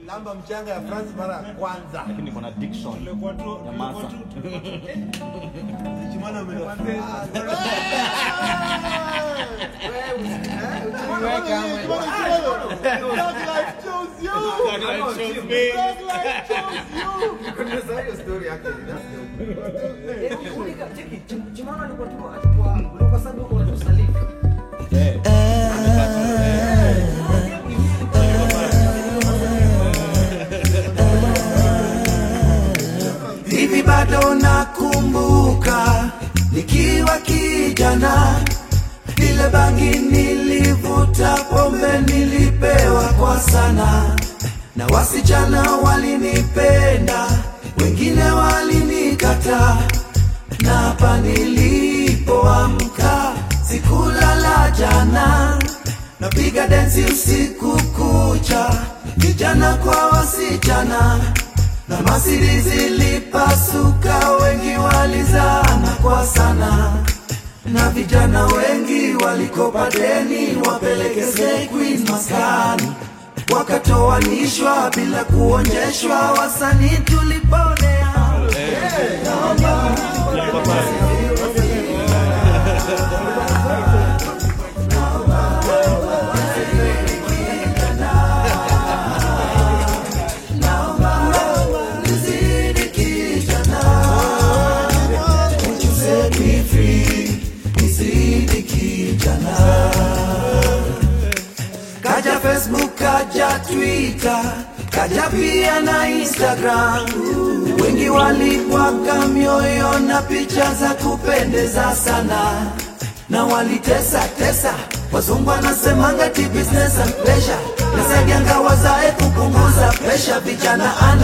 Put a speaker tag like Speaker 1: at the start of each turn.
Speaker 1: lamba mchanga ya France mara ya kwanza.
Speaker 2: lakini niko na diction
Speaker 3: Ilikuwa tu-
Speaker 2: ya
Speaker 3: ilikuwa
Speaker 2: masa.
Speaker 3: tu-
Speaker 1: Chimana umeenda.
Speaker 4: hivi bado nakumbuka nikiwa kijana vile bangi nilivuta pombe nilipewa kwa sana na wasichana walinipenda wengine walinikata na hapa nilipoamka sikulala jana napiga densi usiku kucha vijana kwa wasichana na masiri zilipasuka, wengi walizana kwa sana, na vijana wengi walikopa deni wapeleke Slay Queen maskani, wakatoanishwa bila kuonyeshwa, wasanii tuliponea. Nizidi kijana, won't you set me free? Nizidi kijana. Kaja Facebook, kaja Twitter, kaja pia na Instagram. Wengi walibwaga mioyo na picha za kupendeza sana, na walitesa tesa. Wazungu wanasemanga ti business and pleasure, nasaidianga wazae kupunguza presha, vijana ana